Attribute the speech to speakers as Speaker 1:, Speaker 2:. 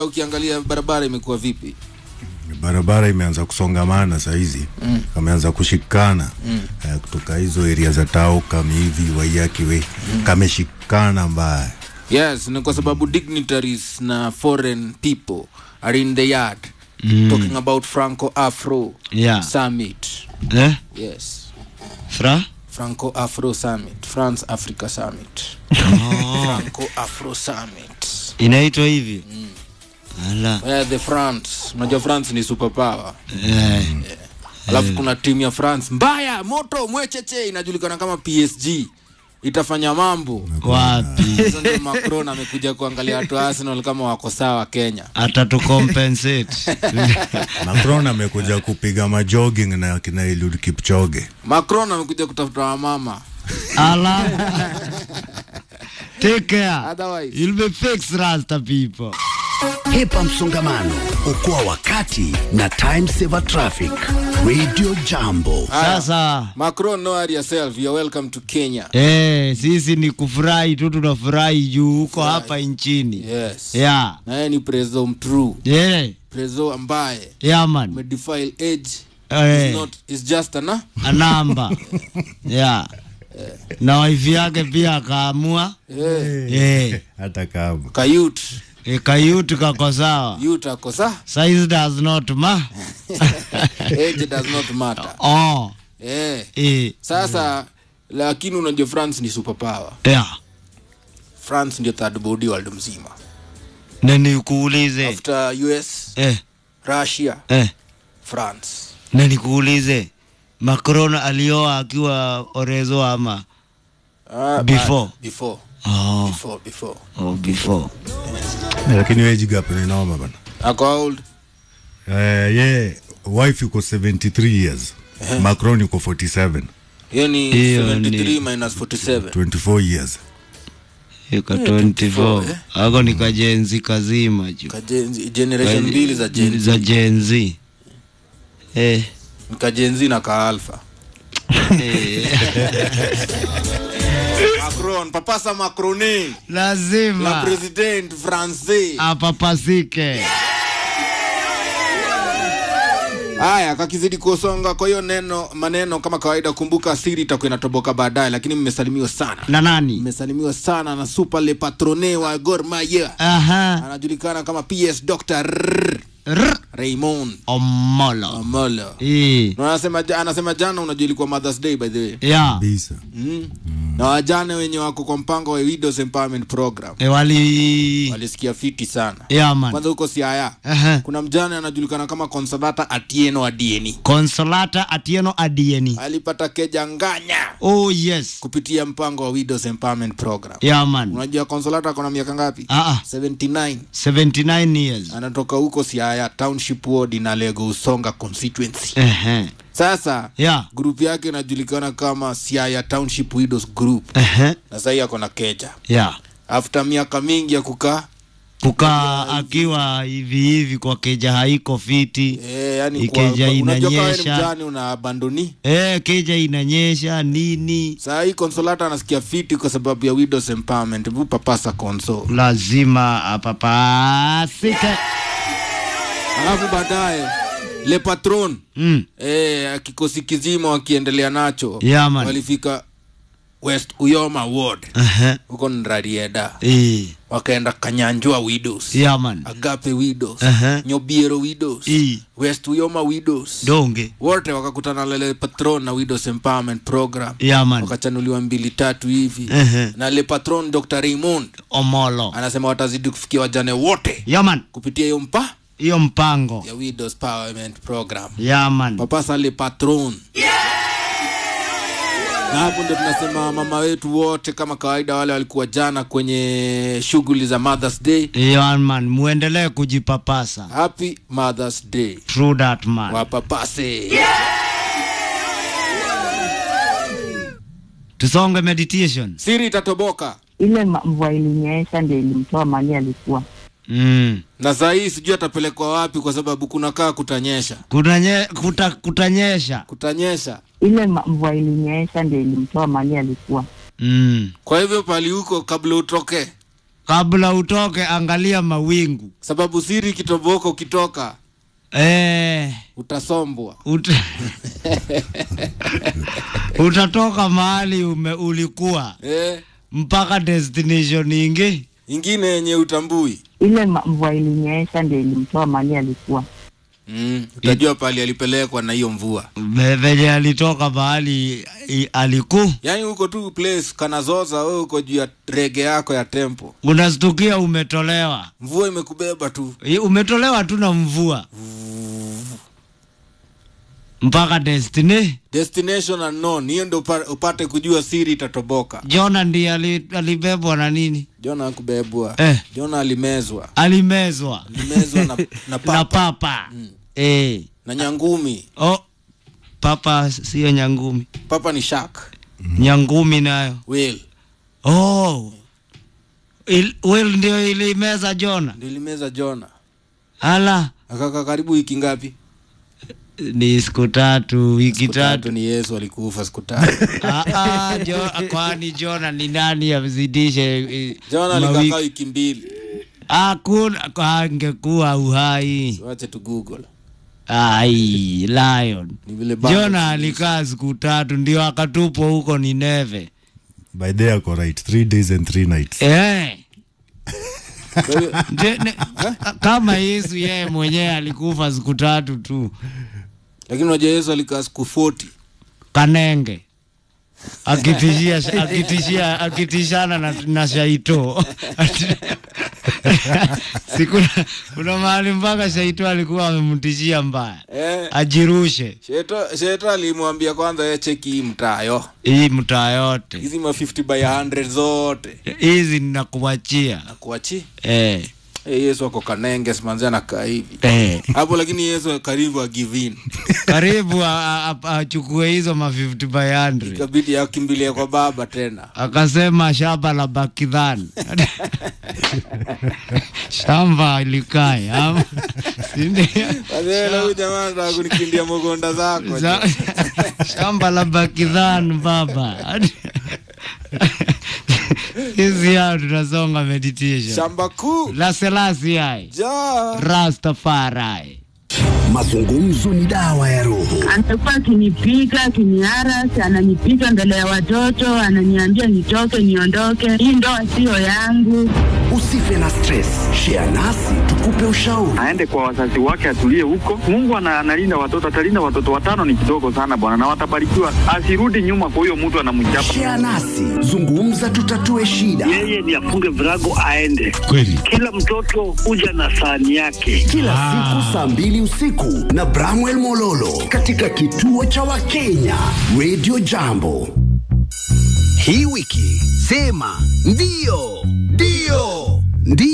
Speaker 1: ukiangalia barabara imekuwa vipi
Speaker 2: barabara imeanza kusongamana sahizi mm. kameanza kushikana mm. eh, kutoka hizo eria za tao kama hivi waiakiwe mm. kameshikana mbaya
Speaker 1: yes ni kwa sababu dignitaries na foreign people are in the yard mm. talking about franco afro
Speaker 3: Yeah.
Speaker 1: summit
Speaker 3: Eh?
Speaker 1: yes
Speaker 3: Fra?
Speaker 1: franco afro summit france africa summit franco afro summit
Speaker 3: Inaitwa hivi? Ala.
Speaker 1: yeah, the france unajua france ni superpower
Speaker 3: Eh.
Speaker 1: alafu kuna timu ya france mbaya moto mwecheche inajulikana kama psg itafanya mambo
Speaker 3: Wapi?
Speaker 1: hizo ndio macron amekuja kuangalia watu wa arsenal kama wako sawa kenya
Speaker 3: Atatucompensate.
Speaker 2: macron amekuja kupiga majogging na kina Eliud kipchoge
Speaker 1: macron amekuja kutafuta wamama
Speaker 3: Ala. Take care.
Speaker 1: Otherwise-
Speaker 3: You'll be fixed, Rasta people.
Speaker 4: Hepa msongamano, okoa wakati na time saver traffic. Radio Jambo.
Speaker 3: Sasa
Speaker 1: macron no worry yourself you're welcome to kenya
Speaker 3: eh, sisi ni kufurahi tu, tunafurahi juu huko hapa nchini.
Speaker 1: yes
Speaker 3: Yeah.
Speaker 1: naye ni preso mtrue
Speaker 3: Yeah.
Speaker 1: preso ambaye
Speaker 3: Yeah, man.
Speaker 1: umedefile age
Speaker 3: Eh.
Speaker 1: is not is just ana
Speaker 3: A namba. yeah. Na wife yake pia akaamua
Speaker 1: eh,
Speaker 3: eh,
Speaker 1: ka
Speaker 2: hata kama
Speaker 1: youth
Speaker 3: eh, kayuti kako sawa.
Speaker 1: youth ako sa
Speaker 3: Size does not ma.
Speaker 1: age does not matter
Speaker 3: oh.
Speaker 1: eh
Speaker 3: Eh.
Speaker 1: sasa lakini unajua france ni superpower
Speaker 3: Yeah.
Speaker 1: france ndio third body world mzima
Speaker 3: Na nikuulize.
Speaker 1: after us
Speaker 3: Eh.
Speaker 1: russia
Speaker 3: Eh.
Speaker 1: france
Speaker 3: Na nikuulize. Macron alioa akiwa orezo ama
Speaker 1: Ah,
Speaker 3: Before.
Speaker 1: ah, before
Speaker 3: oh.
Speaker 1: before before
Speaker 3: Oh, before.
Speaker 2: lakini age gap ni noma bana
Speaker 1: ako how old
Speaker 2: eh, ye wife yuko 73 years macron yuko 47
Speaker 1: hiyo ni
Speaker 3: Hiyo
Speaker 1: 73
Speaker 3: ni-
Speaker 1: minus 47
Speaker 2: 24 years
Speaker 3: Yuko
Speaker 1: 24,
Speaker 3: 24. Ako ni kajenzi kazima juu.
Speaker 1: Kajenzi- generation mbili za gen
Speaker 3: za Gen Z. Eh.
Speaker 1: ni kajenzi na kaalfa
Speaker 3: eh.
Speaker 1: macron papasa macroni la
Speaker 3: Lazima
Speaker 1: president francais
Speaker 3: apapasike.
Speaker 1: haya kakizidi kusonga kwa hiyo neno maneno kama kawaida kumbuka siri itakuwa inatoboka baadaye lakini mmesalimiwa sana
Speaker 3: Na nani?
Speaker 1: mmesalimiwa sana na super le patrone wa Gor Mahia
Speaker 3: Aha.
Speaker 1: anajulikana kama ps dr Rrrr,
Speaker 3: Rr.
Speaker 1: raymond
Speaker 3: Omolo.
Speaker 1: amolo
Speaker 3: Eh.
Speaker 1: Na anasema, ja- anasema jana unajua ilikuwa mothers day by the way
Speaker 3: Yeah.
Speaker 2: kabisa
Speaker 1: mm. na wajane wenye wako kwa mpango wa widows empowerment program
Speaker 3: E wali
Speaker 1: walisikia fiti sana
Speaker 3: yeah, man.
Speaker 1: kwanza huko siaya
Speaker 3: Aha.
Speaker 1: kuna mjane anajulikana kama consolata atieno adieni
Speaker 3: Consolata Atieno Adieni.
Speaker 1: alipata keja nganya
Speaker 3: Oh yes.
Speaker 1: kupitia mpango wa widows empowerment program
Speaker 3: Yeah, man.
Speaker 1: unajua consolata akona miaka ngapi
Speaker 3: Ah, ah.
Speaker 1: 79
Speaker 3: 79 years.
Speaker 1: anatoka huko siaya township ward na lego usonga constituency
Speaker 3: Ehe.
Speaker 1: sasa
Speaker 3: Yeah.
Speaker 1: grup yake inajulikana kama siaya township widows group
Speaker 3: Ehe.
Speaker 1: na sahii ako na keja
Speaker 3: Yeah.
Speaker 1: after miaka mingi ya kukaa
Speaker 3: Kukaa akiwa hivi hivi kwa keja haiko fiti.
Speaker 1: Eh, yani
Speaker 3: Ikeja
Speaker 1: kwa- unajua kama wewe ni
Speaker 3: inanyesha.
Speaker 1: mjane una abandoni
Speaker 3: Eh, keja inanyesha nini?
Speaker 1: saa hii consolata anasikia fiti kwa sababu ya widows empowerment Hebu papasa conso
Speaker 3: Lazima apapasike.
Speaker 1: alafu baadaye le patron
Speaker 3: Mm.
Speaker 1: eh, kikosi kizima wakiendelea nacho
Speaker 3: Yeah, man.
Speaker 1: walifika west uyoma ward
Speaker 3: Ehe.
Speaker 1: huko nrarieda
Speaker 3: Eh.
Speaker 1: wakaenda kanyanjua widows
Speaker 3: Yeah, man.
Speaker 1: agape widows
Speaker 3: Aha.
Speaker 1: nyobiero widows
Speaker 3: Eh.
Speaker 1: west uyoma widows
Speaker 3: Donge.
Speaker 1: wote wakakutana lele patron na widows empowerment program
Speaker 3: Yeah, man.
Speaker 1: wakachanuliwa mbili tatu hivi
Speaker 3: Ehe.
Speaker 1: na le patron dr raymond
Speaker 3: Omolo.
Speaker 1: anasema watazidi kufikia wajane wote
Speaker 3: Yeah, man.
Speaker 1: kupitia hiyo mpa
Speaker 3: Hiyo mpango.
Speaker 1: ya widows empowerment program
Speaker 3: Yeah, man.
Speaker 1: papasa le patron na hapo ndo tunasema mama wetu wote kama kawaida wale walikuwa jana kwenye shughuli za mothers day
Speaker 3: Yeah, man. Muendelee kujipapasa.
Speaker 1: happy mothers day
Speaker 3: True that, man.
Speaker 1: wapapase
Speaker 3: Tusonge meditation.
Speaker 1: siri itatoboka
Speaker 5: ile ma- mvua ilinyesha ndio ilimtoa mali alikuwa
Speaker 3: Mm.
Speaker 1: na saa hii sijui atapelekwa wapi kwa sababu kunakaa kutanyesha
Speaker 3: Kunanye, kuta, kutanyesha.
Speaker 1: kutanyesha
Speaker 5: ile ma- mvua ilinyesha ndio ilimtoa mali alikuwa
Speaker 3: Mm.
Speaker 1: kwa hivyo pali huko kabla utoke
Speaker 3: kabla utoke angalia mawingu
Speaker 1: sababu siri kitoboka ukitoka
Speaker 3: eh,
Speaker 1: utasombwa
Speaker 3: uta... utatoka mahali ume, ulikuwa
Speaker 1: eh,
Speaker 3: mpaka destination ingi
Speaker 1: ingine yenye utambui
Speaker 5: Ile ma- mvua ilinyesha ndio ilimtoa mali alikuwa.
Speaker 1: mm, utajua pali alipelekwa na hiyo mvua
Speaker 3: Ve- venye alitoka mahali i- aliku
Speaker 1: yaani huko tu place kanazoza wewe uko juu ya rege yako ya tempo
Speaker 3: unastukia umetolewa
Speaker 1: mvua imekubeba tu
Speaker 3: I- umetolewa tu na mvua mpaka destiny
Speaker 1: destination unknown hiyo ndo upa- upate kujua siri itatoboka
Speaker 3: jona ndiye ali- alibebwa na nini
Speaker 1: jona akubebwa
Speaker 3: Eh.
Speaker 1: jona alimezwa
Speaker 3: alimezwa
Speaker 1: alimezwa na, na
Speaker 3: na
Speaker 1: papa
Speaker 3: papa eh.
Speaker 1: na nyangumi
Speaker 3: oh, papa sio nyangumi
Speaker 1: papa ni shark
Speaker 3: nyangumi nayo
Speaker 1: whale
Speaker 3: oh. Il, will ndio ilimeza jona
Speaker 1: ndio ilimeza jona
Speaker 3: ala
Speaker 1: akaka karibu wiki ngapi
Speaker 3: ni siku tatu wiki
Speaker 1: siku tatu
Speaker 3: tatu
Speaker 1: ni yesu alikufa siku tatu
Speaker 3: Ah, ah, jo, kwani jona ni nani amzidishe eh,
Speaker 1: jona
Speaker 3: mawiki?
Speaker 1: alikakaa wiki mbili
Speaker 3: hakuna angekuwa uhai
Speaker 1: wache tu google
Speaker 3: ai lion
Speaker 1: ni vile bado
Speaker 3: jona alikaa siku tatu ndio akatupwa huko nineve
Speaker 2: by day ako right three days and three nights
Speaker 3: eh.
Speaker 1: Kwa hiyo-
Speaker 3: Je, ne, kama yesu yeye mwenyewe alikufa siku tatu tu
Speaker 1: lakini unajua yesu alikaa siku 40
Speaker 3: kanenge akitishia akitishia akitishana na, na shaito siku kuna mahali mpaka shaito alikuwa amemtishia mbaya
Speaker 1: eh,
Speaker 3: ajirushe
Speaker 1: sheto, sheto alimwambia kwanza ye cheki hii mtayo
Speaker 3: hii mtaa yote
Speaker 1: hizi ma 50 by 100 zote
Speaker 3: hizi ninakuachia
Speaker 1: nakuachi
Speaker 3: eh,
Speaker 1: hey, yesu ako kanenge simanzi anakaa hivi
Speaker 3: eh.
Speaker 1: hapo lakini yesu karibu agivin
Speaker 3: karibu a- a- a- achukue hizo ma 50 by 100
Speaker 1: ikabidi akimbilie kwa baba tena
Speaker 3: akasema shamba la bakidhan shamba likae ama si ndio?
Speaker 1: wazela huyu jamaa nataka kunikindia mogonda zako
Speaker 3: Za- shamba la bakidhan baba hizi hao tunasonga meditation
Speaker 1: shamba kuu
Speaker 3: la selasi hai
Speaker 1: ja
Speaker 3: rastafari
Speaker 4: Mazungumzo ni dawa ya roho.
Speaker 5: Amekuwa akinipiga akiniarasi, ananipiga mbele ya watoto, ananiambia nitoke, niondoke, hii ndoa siyo yangu.
Speaker 4: Usife na stress. Share nasi tukupe ushauri.
Speaker 6: aende kwa wazazi wake atulie huko. Mungu ana- analinda watoto, atalinda watoto watano, ni kidogo sana bwana, na watabarikiwa. Asirudi nyuma kwa huyo mtu anamchapa
Speaker 4: Share nasi, zungumza, tutatue shida.
Speaker 7: yeye ni afunge virago aende.
Speaker 3: kweli
Speaker 7: Kila mtoto huja na sahani yake.
Speaker 4: Kila siku saa mbili usiku na Bramwell Mololo katika kituo cha Wakenya Radio Jambo. Hii wiki sema ndio, ndio, ndio.